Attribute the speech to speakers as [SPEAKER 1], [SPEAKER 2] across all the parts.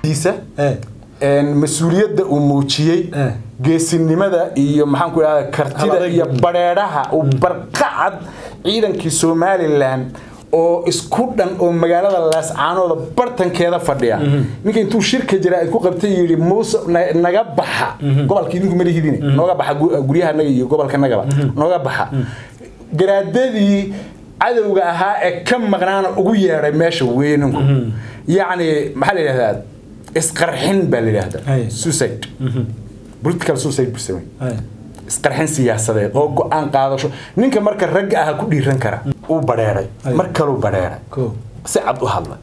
[SPEAKER 1] dabeecadiisa
[SPEAKER 2] Eh.
[SPEAKER 1] een, mas-uuliyadda uu muujiyey
[SPEAKER 2] Eh.
[SPEAKER 1] geesinimada iyo maxaan ku idhahda kartida
[SPEAKER 2] Hal-adayga.
[SPEAKER 1] iyo badheedhaha uu barqacad ciidankii somalilan oo isku dhan oo magaalada laascaanooda bartankeeda fadhiya ninka intuu shirka jira ay ku qabtay yidhi muuse na- naga baxa gobolka idinku malihidin nooga baxa gu- guryahanaga iyo gobolkanagaba nooga baxa garaadadii cadowga ahaa ee ka maqnaana ugu yeedhay meesha weyninku yacni maxaa la yidhahdaa isqarxin baa la yidhahdaa
[SPEAKER 2] Ay.
[SPEAKER 1] suicide political suicide buu samey
[SPEAKER 2] Ay.
[SPEAKER 1] isqarxin siyaasadeed oo go-aan qaadasho ninka marka ragga aha ku dhiiran kara uu badheeray
[SPEAKER 2] Ay.
[SPEAKER 1] mar kaluu badheeray
[SPEAKER 2] Koo.
[SPEAKER 1] si cad u hadla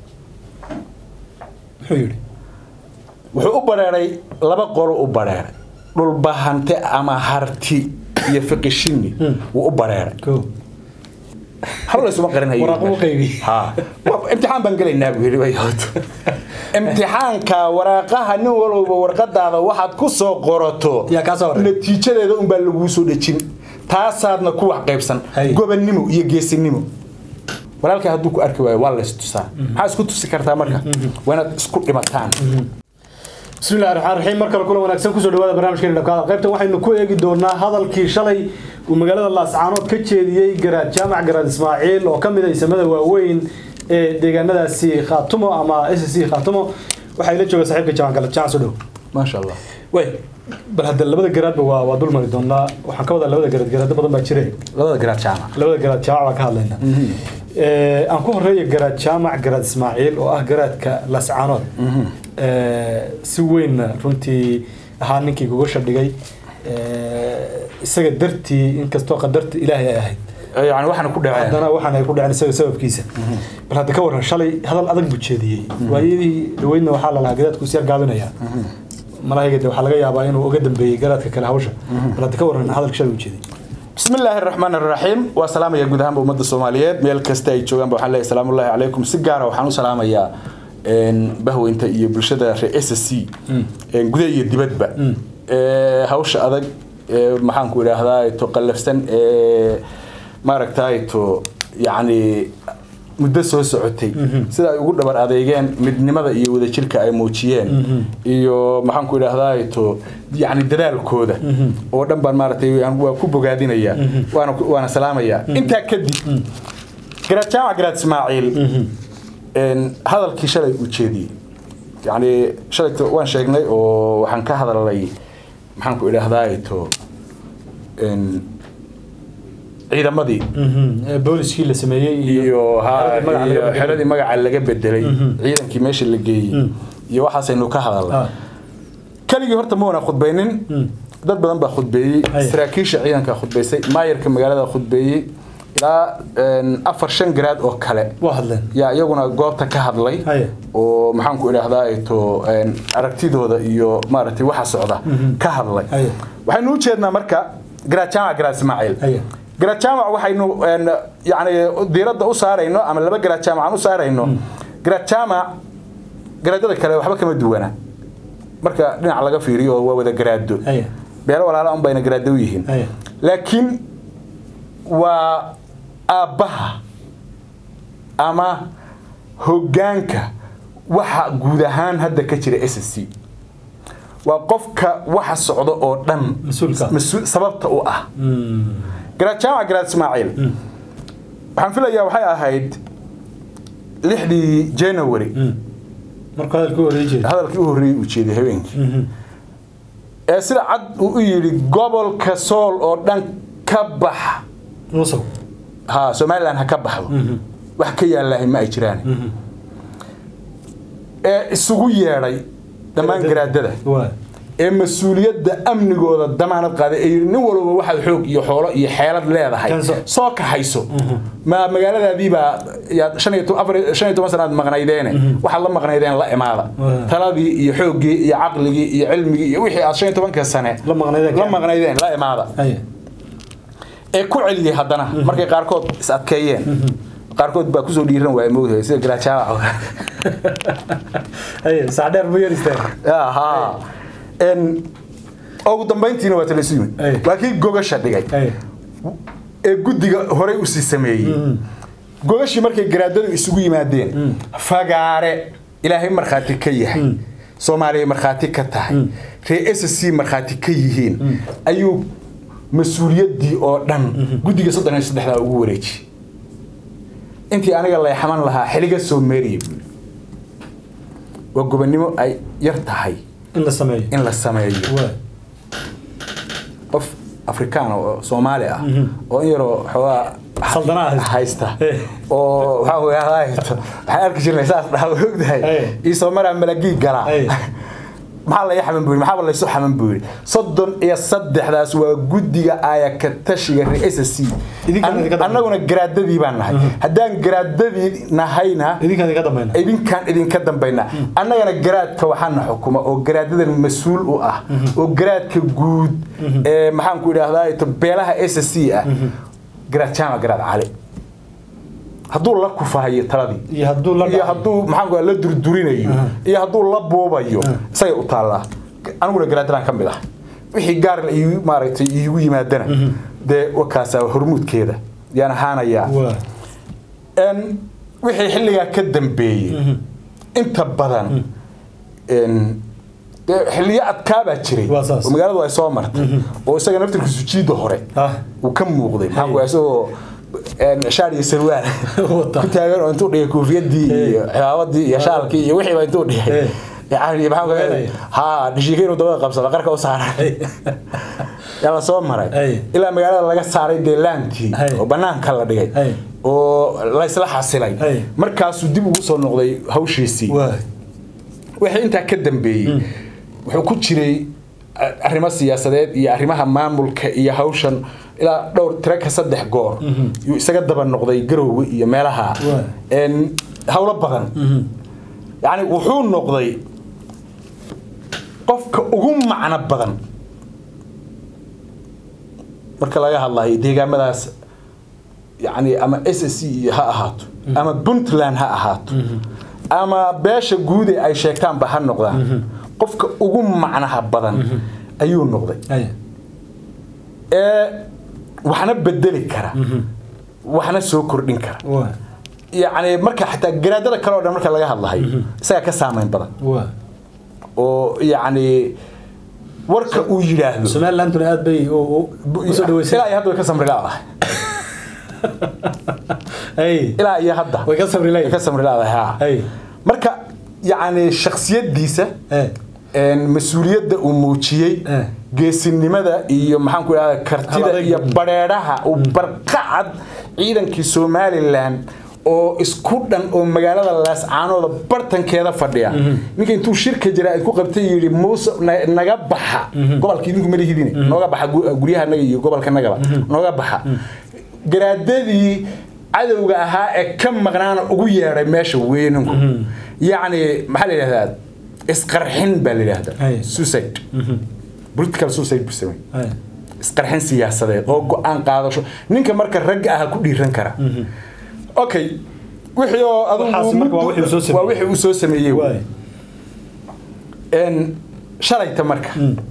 [SPEAKER 2] muxuu yidhi
[SPEAKER 1] wuxuu u badheeray laba qolo u badheeray dhulbahante ama harti iyo fiqishini wuu u badheeray
[SPEAKER 2] Koo.
[SPEAKER 1] hal laysuma qarinhayo
[SPEAKER 2] Waraaqo u qaybi.
[SPEAKER 1] Ha. Wa- imtixaan baan gelaynaa buu yidhi way hooto imtixaanka waraaqaha nin walowba warqadaada waxaad ku soo qorato
[SPEAKER 2] Yaa kaa soo horay.
[SPEAKER 1] natiijadeeda unbaa laguu soo dhejin taasaadna ku wax qaybsan
[SPEAKER 2] Hay.
[SPEAKER 1] gobannimo iyo geesinimo walaalkaa hadduu ku arki waayo waa lays tusaa maxaa isku tusi kartaa marka waa inaad isku dhimataan
[SPEAKER 2] بسم الله الرحمن الرحيم markale kula wanaagsan kusoo dhawaada barnaamijkeena dhabkaada qaybta waxaynu ku eegi doonaa hadalkii shalay uu magaalada laascaanood ka jeediyey garaad jaamac garaad ismaaciil oo ka mid ah isamada waaweyn ee deegaanadaasi khaatumo ama s c khaatumo waxaa ila jooga saaxiibka jaamac galad jaamac soo dhow
[SPEAKER 1] maasha allah
[SPEAKER 2] way bal hadda labada garaadba waa waa dul mari doonaa waxaan ka wadaa labada garaad garaado badan baa jire
[SPEAKER 1] labada garaad jaamac
[SPEAKER 2] labada garaad jaamac baan ka hadlaynaa Ee, aan ku horeeya garaad jaamac garaad ismaaciil oo ah garaadka lascaanood Ee, si weynna runtii ahaa ninkii gogosha dhigay Ee, isaga dartii inkastoo qadarta ilaahay ay ahayd
[SPEAKER 1] yani waxaana ku dhaceen
[SPEAKER 2] haddana waxaan ay ku dhaceen isaga sababkiisa bal hadda ka waran shalay hadal adag buu jeediyey waayadii dhaweydna waxaa la lahaa garaadku isyar gaabinaya malahayga de waxaa laga yaabaa inuu uga dambeeyey garaadka kale hawsha bal hadda ka waran hadalka shalay uu jeediyey
[SPEAKER 1] بسم الله الرحمن الرحيم وسلام يا جودهان بأمة الصوماليات ميل كستا يجوان بوحان الله سلام الله عليكم سيجارة وحانو سلام يا إن بهو أنت يبرشة رئيس السي إن جودة يدبت بقى هوش أذا محن كورة هذا تقلف سن ما ركتاي تو يعني muddo soo socotay sida ay ugu dhabar adeegeen midnimada iyo wadajirka ay muujiyeen iyo maxaan ku idhaahdaa to yani dadaalkooda oo dhan baan maaragtay aan- waa ku bogaadinaya waana ku- waana salaamaya intaa kadib garaad jaamac garaad ismaaciil een, hadalkii shalay uu jeediyey yani shalay waan sheegnay oo waxaan ka hadalnay maxaan ku idhaahdaa to een, ciidamadii
[SPEAKER 2] Ee, booliskii la sameeyey
[SPEAKER 1] iyo ha
[SPEAKER 2] magaca laga
[SPEAKER 1] iyo
[SPEAKER 2] bedelay.
[SPEAKER 1] xeradii magaca laga bedelay ciidankii meesha la geeyey iyo waxaasaynu ka hadalnay
[SPEAKER 2] Ah.
[SPEAKER 1] keligii horta ma wana khudbaynin dad badan baa khudbeeyey
[SPEAKER 2] Haya.
[SPEAKER 1] saraakiisha ciidanka khudbaysay maayarka magaalada khudbeeyey ilaa een, afar shan garaad oo kale
[SPEAKER 2] waa hadleen
[SPEAKER 1] yaa iyaguna goobta ka hadlay
[SPEAKER 2] Haya.
[SPEAKER 1] oo maxaan ku idhaahdaa to een, aragtidooda iyo maaragtay waxa socda ka hadlay
[SPEAKER 2] Haya.
[SPEAKER 1] waxaynu u jeednaa marka garaad jaamac garaad ismaaciil
[SPEAKER 2] Haya.
[SPEAKER 1] garaad jaamac waxaynu een, yacni diiradda u saarayno ama laba garaad jaamac aan u saarayno garaad jaamac garaadada kale waxba kama duwana marka dhinac laga fiiriyo waa wada garaado
[SPEAKER 2] Haya.
[SPEAKER 1] beelo walaala un bayna garaado u yihiin
[SPEAKER 2] Haya.
[SPEAKER 1] laakiin waa aabbaha ama hoggaanka waxa guud ahaan hadda ka jira s c waa qofka waxa socda oo dhan
[SPEAKER 2] Mas-uulka.
[SPEAKER 1] mas-uul- sababta u ah garaad jaamac garaad ismaaciil waxaan filayaa waxay ahayd lixdii january
[SPEAKER 2] markuu hadalka u horeey jeeday
[SPEAKER 1] hadalkii u horreeyey uu jeeday habeenkii ee sida cad uu u yidhi gobolka sool oo dhan ka bax
[SPEAKER 2] musow
[SPEAKER 1] ha somalilan ha ka baxdo wax ka yaalahay ma ay jiraan ee isugu yeedhay dhammaan garaadada
[SPEAKER 2] waa
[SPEAKER 1] ee mas-uuliyadda amnigooda damaanad qaaday ee yidhi nin walba waxaad xoog iyo xoolo iyo xeelad leedahay
[SPEAKER 2] Kanso.
[SPEAKER 1] soo kaxayso ma magaaladaadiibaa yaad shan iyo to- afar shan iyo toban sanaad maqnaydeene waxaad la maqnaydeen la imaada
[SPEAKER 2] Waa.
[SPEAKER 1] taladii iyo xooggii iyo caqligii iyo cilmigii iyo wixii aad shan iyo tobanka sane
[SPEAKER 2] La maqnaydeen.
[SPEAKER 1] la maqnaydeen la imaada
[SPEAKER 2] haya
[SPEAKER 1] ee ku celiyey haddana markay qaarkood is adkeeyeen qaarkood baa kusoo dhiiran waaya moogtahay sida garaajaawac oo kale.
[SPEAKER 2] haya sac dheer buu yar istaagay
[SPEAKER 1] ها ان ugu dambayntiina waa talaysu yimid
[SPEAKER 2] Ay.
[SPEAKER 1] waa kii gogasha dhigay
[SPEAKER 2] haya
[SPEAKER 1] ee guddiga horey usii sameeyey gogashii markay garaadadu isugu yimaadeen fagaare ilaahay markhaati ka yahay soomaaliya markhaati ka tahay ree s c markhaati ka yihiin ayuu mas-uuliyaddii oo dhan guddiga soddon iyo saddexdaa ugu wareejiyey intii aniga leexaman lahaa xiliga soo meeriya buuri waa gobonnimo ay yar tahay
[SPEAKER 2] in la sameeyo
[SPEAKER 1] in la sameeyo
[SPEAKER 2] waa
[SPEAKER 1] qof afrikaan oo soomaali ah oo in yaroo xoogaa
[SPEAKER 2] Saldanaa haysta.
[SPEAKER 1] haysta
[SPEAKER 2] Eh.
[SPEAKER 1] oo waxaa weeye haysto waxaan arki jirnay saas dhaha ogdahay
[SPEAKER 2] Eh.
[SPEAKER 1] ii soo maraa malagii galaa
[SPEAKER 2] Eh.
[SPEAKER 1] maxaa laga xaman buuri maxaaba laysu xaman buuri soddon iyo saddexdaas waa guddiga ayaka tashiga reesa c
[SPEAKER 2] Idinkaan idinka dambeeya.
[SPEAKER 1] annaguna garaadadii baan nahay haddaan garaadadii nahayna
[SPEAKER 2] idinkaan idinka dambayna
[SPEAKER 1] idinkaan idinka dambaynaa annagana garaadka waxaana xukuma oo garaadadan mas-uul u ah oo garaadka guud ee maxaan ku idhaahdaa ito beelaha s c ah garaad jaamac garaad cali hadduu la kufahayo taladii
[SPEAKER 2] iyo hadduu la
[SPEAKER 1] iyo hadduu maxaan ku la durdurinayo iyo hadduu la buubayo isagay u taallaa aniguna garaadadan ka mid ah wixii gaar iigu maaragtay iigu yimaadana dee wakaasa hormuudkeeda yaan ahaanayaa
[SPEAKER 2] waa
[SPEAKER 1] n wixii xilligaa ka dambeeyey inta badan n dee xilliyo adkaabaa jiray
[SPEAKER 2] Waa saas.
[SPEAKER 1] oo magaaladu ay soo martay oo isaga naftirkiisu jiida hore
[SPEAKER 2] Ah.
[SPEAKER 1] uu ka muuqday maxaa ku isagoo n shaar iyo sarwaal
[SPEAKER 2] Wata.
[SPEAKER 1] ku taagan oo intuu dhigay koofiyadii iyo cimaabadii iyo shaalkii iyo wixiiba intuu dhigay
[SPEAKER 2] Eh.
[SPEAKER 1] yani maxaa ku
[SPEAKER 2] Weenaya.
[SPEAKER 1] ha dhishiika inuu dabada qabsado qarka u saaray yaa la soo maray
[SPEAKER 2] Ay.
[SPEAKER 1] ilaa magaalada laga saaray dee laantii
[SPEAKER 2] Ay.
[SPEAKER 1] oo banaanka la dhigay
[SPEAKER 2] Ay.
[SPEAKER 1] oo laysla xasilay
[SPEAKER 2] Ay.
[SPEAKER 1] markaasuu dib ugu soo noqday hawshiisii
[SPEAKER 2] waa
[SPEAKER 1] wixii intaa ka dambeeyey wuxuu ku jiray a- arrimo siyaasadeed iyo arrimaha maamulka iyo hawshan ilaa dhowr tiro ka saddex goor yuu isaga daba noqday garowga iyo meelaha
[SPEAKER 2] Waa.
[SPEAKER 1] En, hawlo badan yacni wuxuu noqday qofka ugu macno badan marka laga hadlayo deegaamadaas yani ama s c iyo ha ahaato ama puntland ha ahaato ama beesha guud ee ay sheegtaanba ha noqdaan qofka ugu macnaha badan ayuu noqday
[SPEAKER 2] ay
[SPEAKER 1] ee waxna bedeli kara waxna soo kordhin kara
[SPEAKER 2] waa
[SPEAKER 1] yacni marka xataa garaadada kale oo dhan marka laga hadlahayo isagaa ka saameyn badan
[SPEAKER 2] waa
[SPEAKER 1] oo yacni warka uu yidhaahdo
[SPEAKER 2] somalilanduna aad bay u- u- usoo dhaweysay
[SPEAKER 1] ilaa iyo hadda way ka samri laadahay
[SPEAKER 2] ay
[SPEAKER 1] ilaa iyo hadda
[SPEAKER 2] way ka sabri
[SPEAKER 1] way
[SPEAKER 2] leeyihin
[SPEAKER 1] ka samri laadahay ha
[SPEAKER 2] ay
[SPEAKER 1] marka yacni shaksiyadiisa
[SPEAKER 2] Eh.
[SPEAKER 1] een, mas-uuliyadda uu muujiyey
[SPEAKER 2] Eh.
[SPEAKER 1] geesinimada iyo maxaan ku idhahda kartida
[SPEAKER 2] Hal-adayg.
[SPEAKER 1] iyo badheedhaha uu barqacad ciidankii somalilan oo isku dhan oo magaalada laascaanooda bartankeeda fadhiya ninka intuu shirka jira ku qabtay yidhi muuse na- naga baxa gobolka idinku malihidine nooga baxa gu- guryaha naga iyo gobolka nagaba nooga baxa garaadadii cadowga ahaa ee ka maqnaana ugu yeedhay meesha weyninku yacni maxaa la yidhahdaa isqarxin baa la yidhahdaa
[SPEAKER 2] Ay.
[SPEAKER 1] suicide political suicide buu sameeyey
[SPEAKER 2] ay
[SPEAKER 1] isqarxin siyaasadeed oo go-aan qaadasho ninka marka ragga ah ku dhiiran kara okay wixii oo
[SPEAKER 2] Waxaas marka waa wixii uu soo sameeyey.
[SPEAKER 1] waa wixii uu soo sameeyey
[SPEAKER 2] waay
[SPEAKER 1] een shalayta marka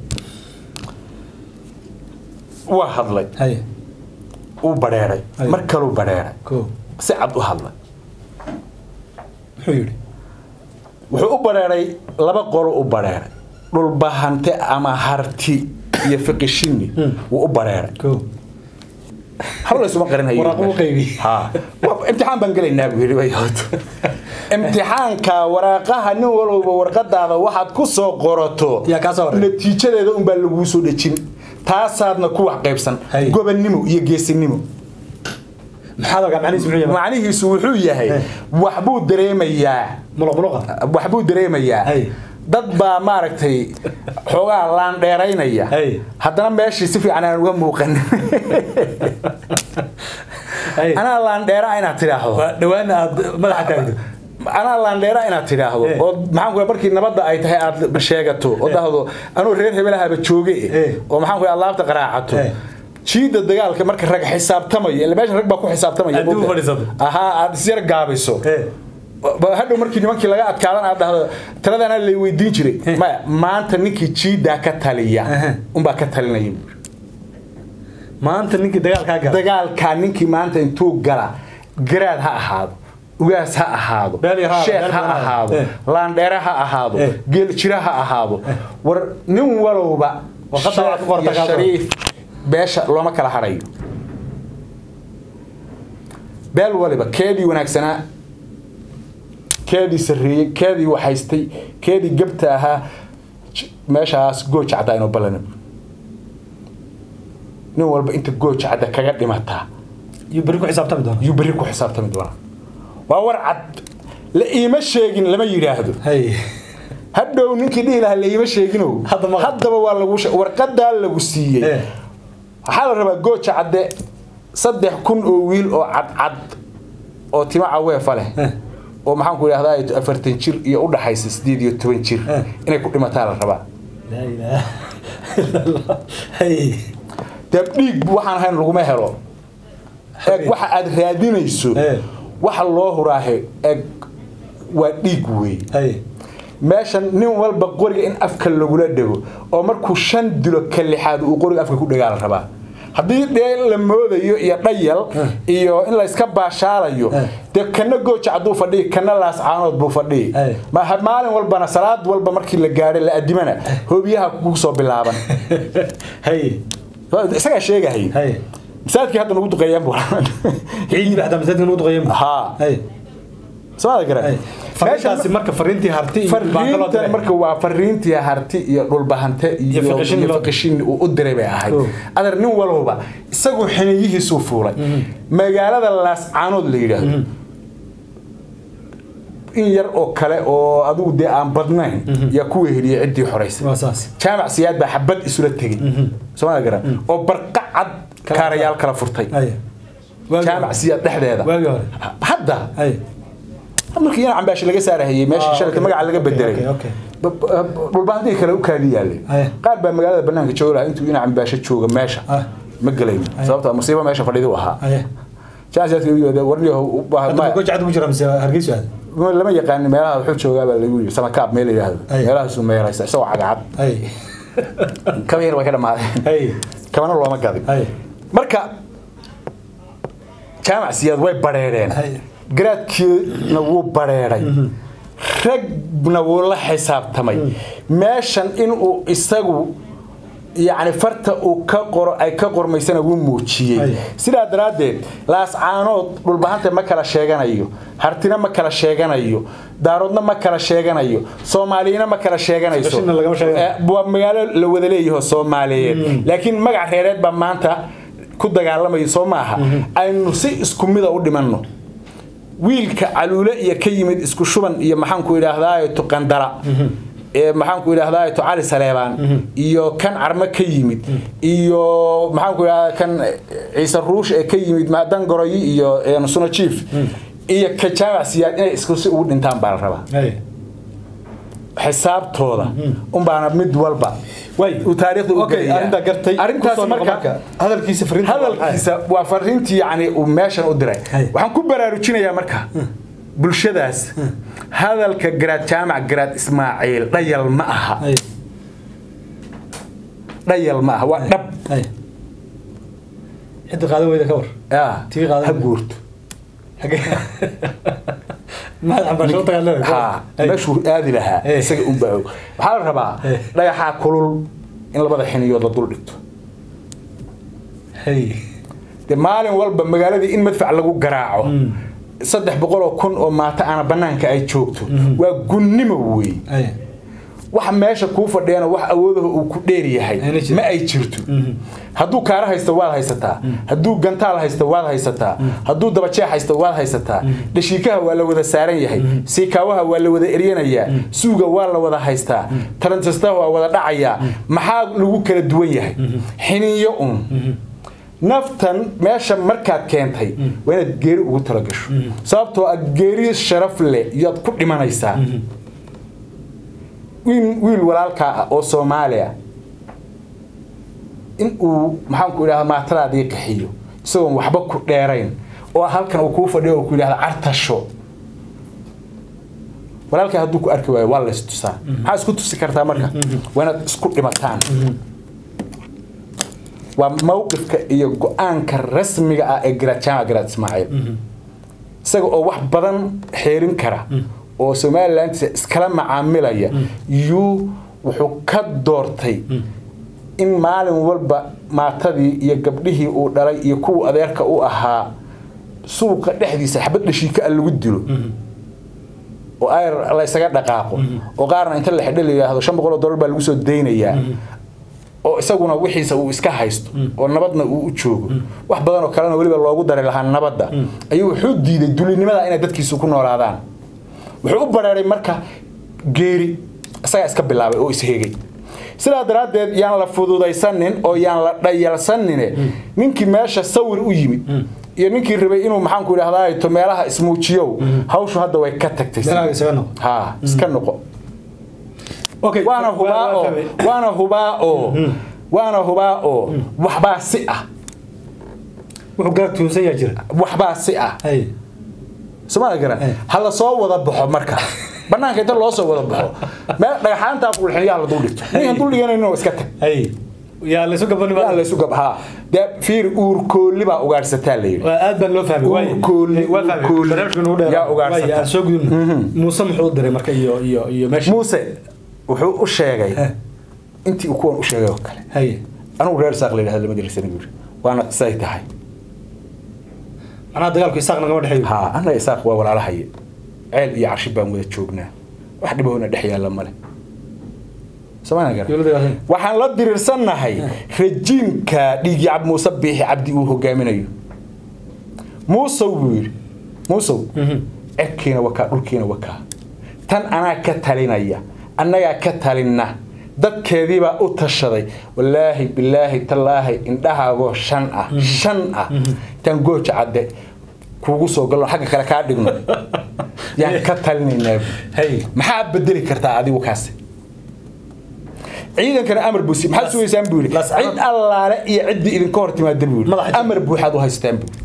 [SPEAKER 1] waa hadlay
[SPEAKER 2] hay
[SPEAKER 1] uu badheeray
[SPEAKER 2] Ay.
[SPEAKER 1] mar kaluu badheeray
[SPEAKER 2] ko
[SPEAKER 1] si cad u hadlay
[SPEAKER 2] muxuu yidhi
[SPEAKER 1] wuxuu u badheeray laba qolo u badheeray dhulbahante ama harti iyo fiqishini wuu u badheeray
[SPEAKER 2] ko
[SPEAKER 1] hawla isuma qarinhayo
[SPEAKER 2] Waraaqo u qaybi.
[SPEAKER 1] ha Wa- imtixaan baan gelaynaa buu yidhi wayood imtixaanka waraaqaha nin walowba warqadaada waxaad ku soo qorato
[SPEAKER 2] Yaa kaa soo waray.
[SPEAKER 1] natiijadeeda unbaa laguu soo dhejin taasaadna ku wax qaybsan
[SPEAKER 2] Hay.
[SPEAKER 1] gobonnimo iyo geesinimo
[SPEAKER 2] maxaad ogaa macnihiisu muxuu yahay
[SPEAKER 1] macnihiisu wuxuu yahay
[SPEAKER 2] Hey.
[SPEAKER 1] waxbuu dareemayaa
[SPEAKER 2] muluq muluqa
[SPEAKER 1] waxbuu dareemayaa
[SPEAKER 2] Hey.
[SPEAKER 1] dad baa maaragtay xoogaa laandheeraynaya
[SPEAKER 2] Hey.
[SPEAKER 1] haddana meeshii si fiican aan uga muuqan
[SPEAKER 2] hay
[SPEAKER 1] anaa laandheera inaad tidhaahdo
[SPEAKER 2] waa dhawaana aad madaxa taagto
[SPEAKER 1] anaa laandheera inaad tidhaahdo
[SPEAKER 2] Eh.
[SPEAKER 1] oo maxaan ku markii nabadda ay tahay aad sheegato oo dhahdo anuu reer hebelahaba jooge
[SPEAKER 2] Eh.
[SPEAKER 1] oo maxaan ku alaabta qaraacato
[SPEAKER 2] Eh.
[SPEAKER 1] jiida dagaalka marka rag xisaabtamayo ila meesha rag baa ku xisaabtamaya
[SPEAKER 2] Haddii u
[SPEAKER 1] moogtahay.
[SPEAKER 2] fadhiisato.
[SPEAKER 1] ahaa aad isyar gaabiso
[SPEAKER 2] Eh.
[SPEAKER 1] Ba- hadhow markii nimankii laga adkaadan aad dhahdo taladana lay weydiin jiray maya maanta ninkii jiidaa ka taliya
[SPEAKER 2] Aha.
[SPEAKER 1] unbaa ka talinaya buuri.
[SPEAKER 2] maanta ninkii dagaalkaa gala
[SPEAKER 1] dagaalkaa ninkii maanta intuu gala garaad ha ahaado ugaas ha ahaado
[SPEAKER 2] Beel yar ha-
[SPEAKER 1] sheekh
[SPEAKER 2] beel
[SPEAKER 1] ha
[SPEAKER 2] badan ha-
[SPEAKER 1] ahaado
[SPEAKER 2] eh.
[SPEAKER 1] laandheere ha ahaado
[SPEAKER 2] Eh.
[SPEAKER 1] geeljira ha ahaado war nin walowba
[SPEAKER 2] Warqadda waa ku
[SPEAKER 1] sheekh
[SPEAKER 2] qorta
[SPEAKER 1] iyo
[SPEAKER 2] kaas oo.
[SPEAKER 1] shariif beesha looma kala harayo beel waliba keedii wanaagsanaa keedii sarreeyey keedii waxaystay keedii gebta ahaa j- meeshaas gooja caddaa inuu ballanib nin walba inta gooja cadda kaga dhimataa
[SPEAKER 2] iyo beri ku xisaabtami doona
[SPEAKER 1] yuu berri ku xisaabtami doonaa waa war cad la iima sheegin lama yidhaahdo
[SPEAKER 2] hay
[SPEAKER 1] hadhow ninkii dhihi lahaa la iima sheeginow
[SPEAKER 2] Hadda ma-
[SPEAKER 1] haddaba waa lagu she- warqadaa lagu siiyey
[SPEAKER 2] Eh.
[SPEAKER 1] waxaa la rabaa gooja cadde saddex kun oo wiil oo cadcad oo timo caweefa leh
[SPEAKER 2] Eh.
[SPEAKER 1] oo maxaan ku idhahdaa afartan jir iyo u dhaxaysa sideed iyo toban jir
[SPEAKER 2] Eh.
[SPEAKER 1] inay ku dhimataa la rabaa
[SPEAKER 2] laa ilaaha illa allah hay
[SPEAKER 1] dee dhiig waxaan ahayn laguma helo eeg waxa aad raadinayso
[SPEAKER 2] Eh.
[SPEAKER 1] waxa loo huraahe eeg waa dhiig weey
[SPEAKER 2] hay
[SPEAKER 1] meeshan nin walba qoriga in afka lagula dhego oo markuu shan dilo ka lixaad uu qoriga afka ku dhegaa la rabaa haddii dhee la moodayo iyo dhayal iyo in la iska baashaalayo
[SPEAKER 2] Eh.
[SPEAKER 1] dee kana gooja hadduu fadhiyi kana laascaanood buu fadhiyi
[SPEAKER 2] Eh.
[SPEAKER 1] ma ha- maalin walbana salaad walba markii la gaadhay la adimana hoobiyaha kugu soo bilaaban
[SPEAKER 2] hay
[SPEAKER 1] isagaa sheegahay
[SPEAKER 2] hay
[SPEAKER 1] masaajidkii hadda nagu duqeeyaan buu
[SPEAKER 2] ciidii baa masaajidka lagu duqeeyay
[SPEAKER 1] haa
[SPEAKER 2] hay
[SPEAKER 1] somaada
[SPEAKER 2] hay
[SPEAKER 1] garan
[SPEAKER 2] fariintaasi marka fariintii harti iyo baaqo loo
[SPEAKER 1] fariintan
[SPEAKER 2] diray
[SPEAKER 1] marka waa fariintii harti iyo dhulbahante iyo
[SPEAKER 2] Iyo fiqishin
[SPEAKER 1] iyo
[SPEAKER 2] loo-
[SPEAKER 1] fiqishin uu u diray bay ahayd
[SPEAKER 2] Oh.
[SPEAKER 1] adar nin walowba isagu xiniyihiisuu fuulay magaalada laascaanood la yidhaahdo in yar oo kale oo adigu dee aan badnayn yaa ku weheliyay ciddii xoraysay
[SPEAKER 2] waa saas
[SPEAKER 1] jaamac siyaad baa xabad isula tegey soomada garan oo barqa cad kaarayaal kala furtay
[SPEAKER 2] hay Waagii
[SPEAKER 1] jaamac
[SPEAKER 2] hore.
[SPEAKER 1] siyaad dhexdeeda
[SPEAKER 2] waagii hore
[SPEAKER 1] hadda
[SPEAKER 2] hay
[SPEAKER 1] markii yana cambaashi laga saarahayey meesha
[SPEAKER 2] Ah,
[SPEAKER 1] shalata
[SPEAKER 2] okay,
[SPEAKER 1] magaca laga
[SPEAKER 2] okay,
[SPEAKER 1] bedelay
[SPEAKER 2] okay, okay.
[SPEAKER 1] Ba- ba- dhulbaahadii kale u kaadi yaalay
[SPEAKER 2] Aye.
[SPEAKER 1] qaar baa magaalada banaanka jooga lahaa intuu ina cambaasho jooga meesha
[SPEAKER 2] Ah.
[SPEAKER 1] ma gelayno sababta musiibo meesha fadhidi u ahaa
[SPEAKER 2] hay hadda ma goja cad ku jira mise hargeysa aad
[SPEAKER 1] lama yaqaanin meelaha wuxuu joogaa baa lagu yiri samakaab meel la yidhaahdo
[SPEAKER 2] Aye.
[SPEAKER 1] meelahaasu meeraysa isagoo cagacad
[SPEAKER 2] hay
[SPEAKER 1] kaba yar way ka dhamaadeen
[SPEAKER 2] hay
[SPEAKER 1] kabana looma gadin
[SPEAKER 2] hay
[SPEAKER 1] marka jaamac siyaad way bareereen
[SPEAKER 2] Hay.
[SPEAKER 1] garaadkiina wuu bareeray ragna wuu la xisaabtamay meeshan inuu isagu yacni farta uu ka qoro ay ka qormaysana wuu muujiyey
[SPEAKER 2] Hay.
[SPEAKER 1] sidaa daraaddeed laascaanood dhulbahanta ma kala sheeganayo hartina ma kala sheeganayo daaroodna ma kala sheeganayo soomaaliyina ma kala sheeganayso
[SPEAKER 2] Qashina lagama sheeganayo.
[SPEAKER 1] Eh, waa magaalo la wada leeyaho soomaaliyeed laakiin magac reereed baa maanta ku dagaalamayo soo maaha aynu si isku mida u dhimanno wiilka caluule iyo ka yimid isku shuban iyo maxaanku idhaahdaa tuqandara ee maxaanku idhaahdaa cali saleebaan iyo kan carmo ka yimid iyo maxaanku idhahdaa kan ciise ruush ee ka yimid dangoroyi iyo eh, suno chief iyo ka jaamac siyaad inay isku si ugu dhintaan baa la rabaa
[SPEAKER 2] hay
[SPEAKER 1] xisaabtooda unbaana mid walba
[SPEAKER 2] way
[SPEAKER 1] uu taariikhda u
[SPEAKER 2] okay
[SPEAKER 1] gelayaa.
[SPEAKER 2] arinta gartay
[SPEAKER 1] arrintaas
[SPEAKER 2] Kusoo noqo
[SPEAKER 1] marka
[SPEAKER 2] hadalkiisa fariinta
[SPEAKER 1] hadalkiisa waa fariintii yani uu meeshan u diray
[SPEAKER 2] Hay.
[SPEAKER 1] waxaan ku baraarujinayaa marka bulshadaas hadalka garaad jaamac garaad ismaaciil dhayal ma aha
[SPEAKER 2] hay
[SPEAKER 1] dhayal ma aha waa dhab
[SPEAKER 2] hay xidda qaadan weyda ka war
[SPEAKER 1] Ah,
[SPEAKER 2] Tii qaadan.
[SPEAKER 1] ha guurto
[SPEAKER 2] maxaad cambaasho u tagaan leedahay
[SPEAKER 1] ha meeshuu aadi lahaa
[SPEAKER 2] Eh.
[SPEAKER 1] isaga unbaa og waxaa la rabaa
[SPEAKER 2] Eh.
[SPEAKER 1] dhagaxaa kulul in labada xiniyood la dul dhigto
[SPEAKER 2] hay
[SPEAKER 1] de maalin walba magaaladii in madfac lagu garaaco saddex boqol oo kun oo maata aana banaanka ay joogto waa gunnimo wey
[SPEAKER 2] hay
[SPEAKER 1] waxa meesha kuu fadhiyana wax awoodaha uu ku dheer yahay
[SPEAKER 2] Ayna jirin.
[SPEAKER 1] ma ay jirto hadduu kaara haysto waad haysataa hadduu gantaal haysto waad haysataa hadduu dabajeex haysto waad haysataa dhashiikaha waa la wada saaran yahay siikaawaha waa la wada eryanayaa suuga waa la wada haystaa tarantistaha waa wada dhacayaa maxaa lagu kala duwan yahay xiniyo un naftan meesha markaad keentay waa inaad geeri ugu talagasho sababtoo ah geeri sharaf leh iyaad ku dhimanaysaa wiil wiil walaalkaa ah oo soomaaliya in uu maxaanku idhahda maatadaadii qaxiyo isagoon waxba ku dheerayn oo halkan uu kuu fadhiyo oo ku yidhahda cartasho walaalkaa hadduu ku arki waayo waa la istusaa maxaa isku tusi kartaa marka waa inaad isku dhimataan waa mawqifka iyo go-aanka rasmiga ah ee garaad jaamac garaad ismaaciil isaga oo wax badan xeerin kara oo somaliland iskala macaamilaya yuu wuxuu ka doortay in maalin walba maatadii iyo gabdhihii uu dhalay iyo kuwa adeerka u ahaa suuqa dhexdiisa xabad dhashiika a lagu dilo oo ayr la isaga dhaqaaqo oo qaarna inta la xidho la yidhaahdo shan boqol oo dollar baa lagu soo daynayaa oo isaguna wixiisa uu iska haysto oo nabadna uu u joogo wax badan oo kalena weliba loogu dari lahaa nabadda ayuu wuxuu diiday dulinimada inay dadkiisu ku noolaadaan wuxuu u bareeray marka geeri isagaa iska bilaabay oo ishegay sidaa daraaddeed yaan la fududaysanin oo yaan la dhayalsanine ninkii meesha sawir u yimid iyo ninkii rabay inuu maxaanku idhahdaa to meelaha ismuujiyow hawshu hadda way ka tagtay
[SPEAKER 2] Meelaha isaga noqo.
[SPEAKER 1] ha iska noqo
[SPEAKER 2] Okay.
[SPEAKER 1] waana hubaa
[SPEAKER 2] Waa- waa
[SPEAKER 1] oo
[SPEAKER 2] fahmay.
[SPEAKER 1] waana hubaa oo waana hubaa oo waxbaa si ah
[SPEAKER 2] wuxuu gaar tuunsan yaa jira
[SPEAKER 1] waxbaa si ah
[SPEAKER 2] hay
[SPEAKER 1] somaali garan
[SPEAKER 2] Eh.
[SPEAKER 1] ha la soo wada baxo marka banaanka inta loo soo wada baxo meel dhagaxaantaa qulxin yaa la dul dhigto ninkan dul dhiganayno iska tag
[SPEAKER 2] hay yaa laysu gabanima
[SPEAKER 1] yaa laysu gabhaa dee fiir uurkoolli baa ugaadhsataa la yidhi
[SPEAKER 2] waa aad baan loo fahmay waay
[SPEAKER 1] Uurkoolli,
[SPEAKER 2] waa fahmay
[SPEAKER 1] uurkoolli.
[SPEAKER 2] barnaamijka nagu dheer
[SPEAKER 1] Yaa ugaarsataa.
[SPEAKER 2] waay aan soo gudubna muuse muxuu u diray marka iyo iyo iyo meesha
[SPEAKER 1] muuse wuxuu u sheegay
[SPEAKER 2] Eh.
[SPEAKER 1] intii uu kuwan u sheegay oo kale
[SPEAKER 2] hay
[SPEAKER 1] anugu reer saaq la yidhahda lama dirsani buuri waana say tahay
[SPEAKER 2] macnaha dagaalku isaaq nagama dhexeeyo
[SPEAKER 1] haa annaga isaaq waa walaalahaye ceel iyo carshi baan wada joognaa wax dhibahoona dhex yaalla male somaaliya garan
[SPEAKER 2] Dowladda Gaashan.
[SPEAKER 1] waxaan la diriirsannahay rajiimka dhiigii cab muuse biixi cabdi uu hogaaminayo muusow buu yidhi muusow cirkiina wakaa dhulkiina wakaa tan anaa ka talinaya annagaa ka talinna dadkeediibaa u tashaday wallaahi bilaahi tallaahi indhahaagoo shan ah shan ah intaan gooja cadde kuugu soo galno xagga kale kaa dhigno yaan ka talinaynaa buu.
[SPEAKER 2] hay
[SPEAKER 1] maxaa bedeli kartaa adigu kaasi ciidankana amar buu si maxaad sugaysaan buu yidhi
[SPEAKER 2] Las-
[SPEAKER 1] cid allaale iyo ciddii idinka hor timaada buu yidhi
[SPEAKER 2] Madaxa-
[SPEAKER 1] amar buuxaad u haystaan buu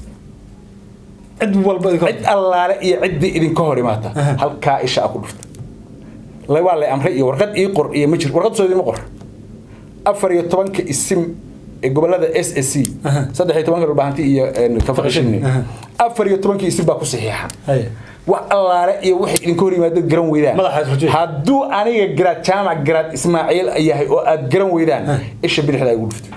[SPEAKER 2] cid walba idinka
[SPEAKER 1] cid allaale iyo ciddii idinka hor imaata halkaa isha a ku dhufta La- waa lay amray iyo warqad ii qor iyo ma jir warqad soo idinma qor afar iyo tobanka isim ee gobolada s s c saddex iyo tobanka dhulbahanti iyo kafaqishini
[SPEAKER 2] Aha.
[SPEAKER 1] afar iyo tobanka isim baa ku saxiixan
[SPEAKER 2] hay
[SPEAKER 1] wax allaale iyo waxay idinka hor yimaadad garan weydaan
[SPEAKER 2] Madaxa isrujiye.
[SPEAKER 1] hadduu aniga garaad jaamac garaad ismaaciil yahay oo aad garan weydaan isha bidixda igu dhufta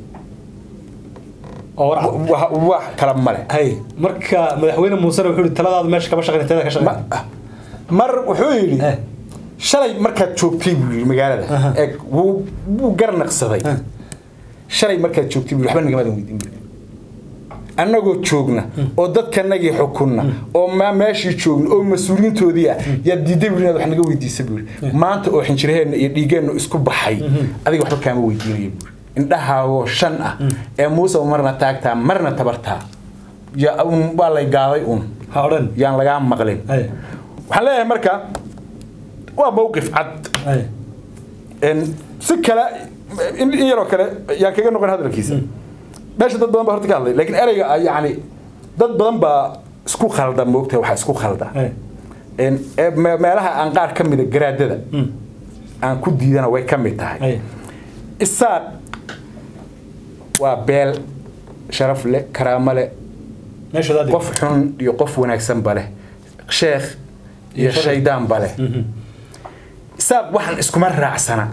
[SPEAKER 2] oo war cad.
[SPEAKER 1] wax wax kala male
[SPEAKER 2] hay marka madaxweyne muusena wuxuu yihi taladaada meesha kama shaqayn teeda ka shaqayn
[SPEAKER 1] Ma- mar wuxuu yidhi
[SPEAKER 2] Eh.
[SPEAKER 1] shalay markaad joogtay buu yidhi magaalada
[SPEAKER 2] Aha.
[SPEAKER 1] ee wuu wuu garnaqsaday
[SPEAKER 2] Eh.
[SPEAKER 1] shalay markaad joogtay buu yidhi, waxba nagamadan weydiin buu yidhi. annagoo joogna oo dadkanagii xukunna oo ma meeshii joogna oo mas-uuliyiintoodii ah yaa diiday buu inaad wax naga weydiisa buu yidhi maanta oo xinjiraheenna iyo dhiigeenna isku baxay adiga waxba kaama weydiinaya buu yidhi. indhahaagoo shan ah ee muuse marna taagtaa marna tabartaa yaa un waa lay gaaday un
[SPEAKER 2] ha odhan
[SPEAKER 1] yaan lagaa maqlin
[SPEAKER 2] hay
[SPEAKER 1] waxaan leeyahay marka waa mowqif cad
[SPEAKER 2] hay
[SPEAKER 1] En si kale in in yaroo kale yaan kaga noqon hadalkiisa meesha dad badan baa horta ka hadlay laakiin ereyga ah yacni dad badan baa isku khalda moogtahay waxaa isku khalda
[SPEAKER 2] hay
[SPEAKER 1] En, ee me- meelaha aan qaar ka mida garaadada aan ku diidana way ka mid tahay
[SPEAKER 2] hay
[SPEAKER 1] isaaq waa beel sharaf leh karaamo leh
[SPEAKER 2] meeshooda adig
[SPEAKER 1] qof xun iyo qof wanaagsanba leh sheekh iyo
[SPEAKER 2] sharaf.
[SPEAKER 1] shaydaanba leh isaaq waxaan iskuma raacsana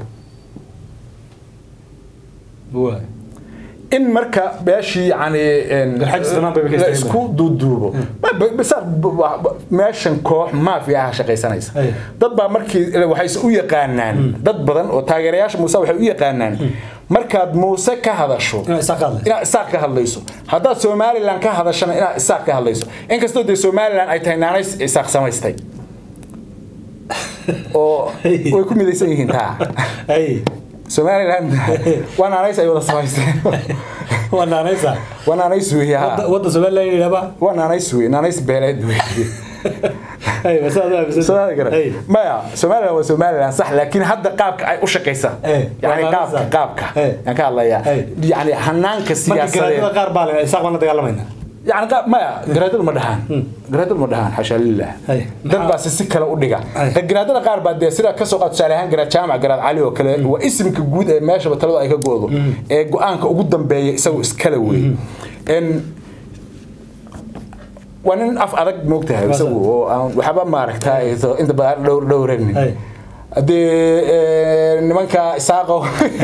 [SPEAKER 2] waa
[SPEAKER 1] in marka meeshii yani en,
[SPEAKER 2] Garxajis dhammaan bay ka
[SPEAKER 1] la
[SPEAKER 2] istaageen.
[SPEAKER 1] isku duuduubo Ma- ba- isaaq b- wa- ba- meeshan koox maafiya ah shaqaysanaysa
[SPEAKER 2] Ay.
[SPEAKER 1] dad baa markii waxayse u yaqaanaan dad badan oo taageerayaasha muuse waxay u yaqaanaan markaad muuse ka hadasho
[SPEAKER 2] inaa isaaq ka hadlayso
[SPEAKER 1] inaad isaaq ka hadlayso haddaad somalilan ka hadashana inaad isaaq ka hadlayso inkastoo dee somalilan ay tahay naanays isaaq samaystay oo way ku midaysan yihiin taa
[SPEAKER 2] hay
[SPEAKER 1] somalilan waa naanays ay wada samaysteen
[SPEAKER 2] waa naanaysa
[SPEAKER 1] waa naanays weeye ha
[SPEAKER 2] Wadda- wadda somaliland yidhahba
[SPEAKER 1] waa naanays weye naanays beeleed weye
[SPEAKER 2] hay masaad aaminsan
[SPEAKER 1] Soomaali garan.
[SPEAKER 2] hay
[SPEAKER 1] maya somalilan waa somalilan sax laakiin hadda qaabka ay u shaqaysa
[SPEAKER 2] Eh,
[SPEAKER 1] yani
[SPEAKER 2] waa
[SPEAKER 1] qaabka
[SPEAKER 2] naanays.
[SPEAKER 1] qaabka
[SPEAKER 2] Eh.
[SPEAKER 1] yaan ka hadlayaa
[SPEAKER 2] Eh.
[SPEAKER 1] yani hanaanka
[SPEAKER 2] marka
[SPEAKER 1] siyaasadeed
[SPEAKER 2] garaadada qaar baa le isaaq baan la dagaalamayna
[SPEAKER 1] يعني قا- ما جرادل ما دهان جرادل ما دهان حاشا لله
[SPEAKER 2] هاي.
[SPEAKER 1] dad baa si si kale u dhiga
[SPEAKER 2] Hay.
[SPEAKER 1] garaadada qaar baa dee sida kasoo qaad tusaale ahaan garaad jaamac garaad cali oo kale waa isimka guud ee meeshaba taladu ay ka goodo ee go-aanka ugu dambeeya isagu iskale wey En waa nin af adag moogtahay
[SPEAKER 2] Waa
[SPEAKER 1] isagu oo aan waxba maaragtay inta badan dhowr dhowran
[SPEAKER 2] Ay.
[SPEAKER 1] hadee nimanka isaaqo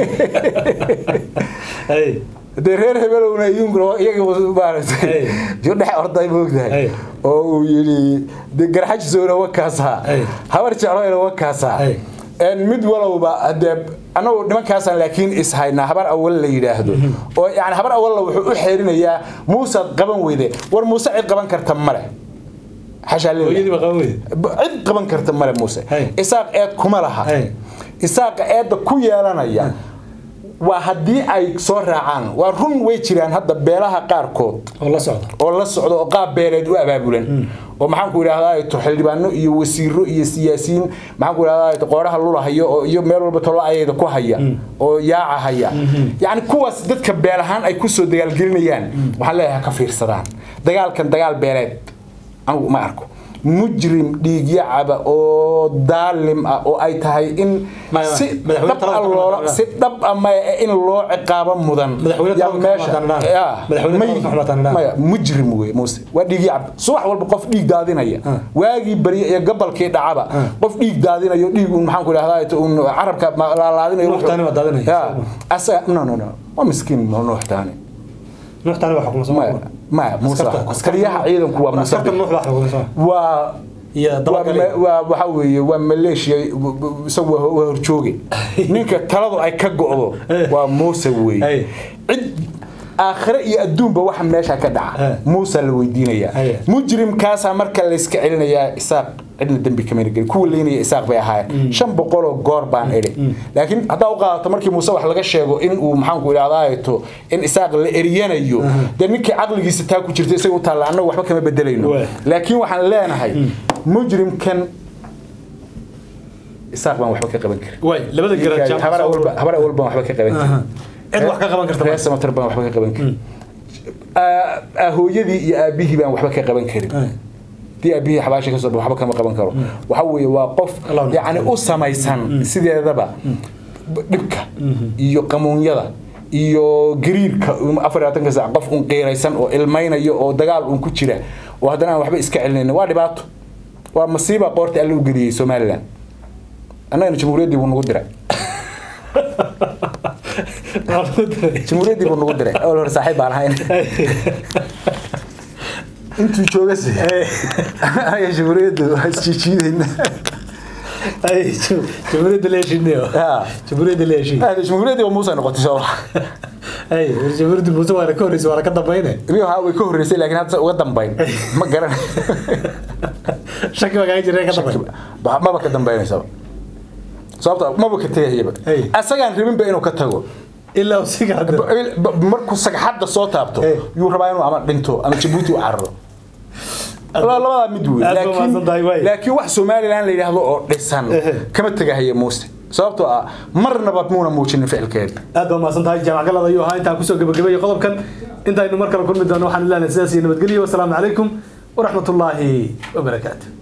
[SPEAKER 2] Ay.
[SPEAKER 1] dee reer hebelowna iyaguna iyaga maaragtay
[SPEAKER 2] Hey.
[SPEAKER 1] jo dhex orday moogtahay
[SPEAKER 2] Hey.
[SPEAKER 1] oo uu yidhi dee garxajisoona wakaasaa
[SPEAKER 2] Hey.
[SPEAKER 1] habar jecloyna wakaasaa
[SPEAKER 2] Hey.
[SPEAKER 1] En mid walowba hadee anagu nimankaasaan laakiin ishaynaa habar awal la yidhaahdo oo yani habar awalla wuxuu u xeerinayaa muusaad qaban weyde war muuse cid qaban karta male xashaa lillaah.
[SPEAKER 2] hooyadii baa qaban weyde
[SPEAKER 1] B- cid qaban karta male muuse
[SPEAKER 2] Hey.
[SPEAKER 1] isaaq eed kuma laha
[SPEAKER 2] Hey.
[SPEAKER 1] isaaqa eedda ku yeelanaya waa haddii ay soo raacaan waa run way jiraan hadda beelaha qaarkood
[SPEAKER 2] oo la socda
[SPEAKER 1] oo la socdo oo qaab beeleed u abaabulan oo maxaan ku idhahdaa to xildhibaano iyo wasiiro iyo siyaasiyiin maxaan ku idhahdaa to qooraha lulahayo oo iyo meel walba tolo ayada ku haya oo yaaca haya yacni kuwaas dadka beel ahaan ay kusoo dagaalgelinayaan waxaan leeyahay ha ka fiirsadaan dagaalkan dagaal beeleed anigu ma arko mujrim dhiigyacaba oo daalim ah oo ay tahay in
[SPEAKER 2] Maya,
[SPEAKER 1] si
[SPEAKER 2] madaxweyne
[SPEAKER 1] dhab
[SPEAKER 2] talada
[SPEAKER 1] ah
[SPEAKER 2] kama
[SPEAKER 1] loola
[SPEAKER 2] hadlaan.
[SPEAKER 1] si dhab ah maya in loo ciqaabo mudan
[SPEAKER 2] Madaxweyne
[SPEAKER 1] yaa
[SPEAKER 2] talada kama
[SPEAKER 1] meesha
[SPEAKER 2] hadlaan.
[SPEAKER 1] yaa
[SPEAKER 2] Madaxweyne
[SPEAKER 1] may-
[SPEAKER 2] talada kama hadlaan.
[SPEAKER 1] maya mujrim wey muuse waa dhiigyacab subax walba qof dhiig daadinaya waagii barya iyo gabalkii dhacaba qof dhiig daadinayo dhiig un maxaan ku idhahdaa un carabka ma- laalaadinayo
[SPEAKER 2] Nuux Taani baa daadinaya.
[SPEAKER 1] yaa asaga no no no waa miskiin nuux taani
[SPEAKER 2] nuuxtaani waa xukumsan
[SPEAKER 1] maya maya muuse
[SPEAKER 2] Askarta-
[SPEAKER 1] askariyaha ciidanku waa muuse
[SPEAKER 2] askarta nuux baa xukumsan
[SPEAKER 1] waa
[SPEAKER 2] iyo
[SPEAKER 1] waa
[SPEAKER 2] dabakale
[SPEAKER 1] ma- waa waxa weeye waa maleeshiya isagu waa waa horjooge ninka taladu ay ka go'do waa muuse
[SPEAKER 2] Hey.
[SPEAKER 1] weeye cid aakhire iyo adduunba waxa meesha ka
[SPEAKER 2] Hey.
[SPEAKER 1] dhaca muusa la weydiinayaa
[SPEAKER 2] Hey.
[SPEAKER 1] mujrimkaasaa marka layska celinayaa isaaq cidna dembi kamana gelin kuwa leynaya isaaq bay ahaayeen shan boqoloo goor baan idhi laakiin haddaa u qaadato markii muuse wax laga sheego in uu maxaanku idhahdaato in isaaq la eryanayo dee ninkii caqligiisa taa ku jirta isaga u taalla annagu waxba kama bedelayno
[SPEAKER 2] Waay.
[SPEAKER 1] laakiin waxaan leenahay mujrimkan isaaq baan waxba ka qaban karin
[SPEAKER 2] way labada garaad jaamac
[SPEAKER 1] habar
[SPEAKER 2] soo
[SPEAKER 1] awalba habar awal baan waxba ka qaban karin
[SPEAKER 2] cid wax ka qaban karta
[SPEAKER 1] reer samatar baan waxba ka qaban karin Aa- aa, hooyadii iyo aabihii baan waxba ka qaban karin dii aabihii xabaasha kasoo baxo waxba kama qaban karo waxa weeye waa qof
[SPEAKER 2] Allah u
[SPEAKER 1] yacni u samaysan sideedaba dhibka iyo qamuunyada iyo gariirka afar iyo labaatanka saac qof un qiiraysan oo ilmaynayo oo dagaal un ku jira oo haddana aan waxba iska celinaynin waa dhibaato waa masiiba qoorta alla u geliyey somalilan annagana jamhuuriyaddii buu nagu diray jamhuuriyaddii buu nagu diray awal hore saaxiib baan ahayn intuu jooga se anaga jamhuuriyaddu waa isjiijiidayna
[SPEAKER 2] ay jamhuuriyadda leeshineyo
[SPEAKER 1] Ah.
[SPEAKER 2] jamhuuriyadda leeshin
[SPEAKER 1] jamhuuriyaddii waa muuse noqotay soo
[SPEAKER 2] ay jamhuuriyadda muuse waana ka horreysay waana ka dambayne
[SPEAKER 1] rio ha way ka horreysay laakiin hadda uga dambayn ma garan
[SPEAKER 2] shaki baa kaaga jireen ka dambay
[SPEAKER 1] Ba- maba ka dambaynaysaba sababta maba ka tegayaba
[SPEAKER 2] Hey.
[SPEAKER 1] asagaan rabinba inuu ka tago
[SPEAKER 2] ilaa uu sii gacdo
[SPEAKER 1] Ba- ba- markuu sagxadda soo taabto
[SPEAKER 2] Hey.
[SPEAKER 1] yuu rabaa inuu ama dhinto ama jabuuti u cararo Laba- labadaa mid wey
[SPEAKER 2] Aad baa mahadsan tahay, waay.
[SPEAKER 1] laakiin laakiin wax somalilan la yidhaahdo oo dhisan
[SPEAKER 2] Ehe.
[SPEAKER 1] kama tegahaya muuse sababtoo ah marnaba muuna muujinin ficilkeeda
[SPEAKER 2] aad baa mahadsan tahay jaamac galada ayuu ahaa intaan kusoo gabagabeeyey qodobkan intaynu mar kale kulmi doono waxaan ilaahay sidaas iyo nabadgelyo wasalaamu calaykum waraxmatullaahi wabarakaatu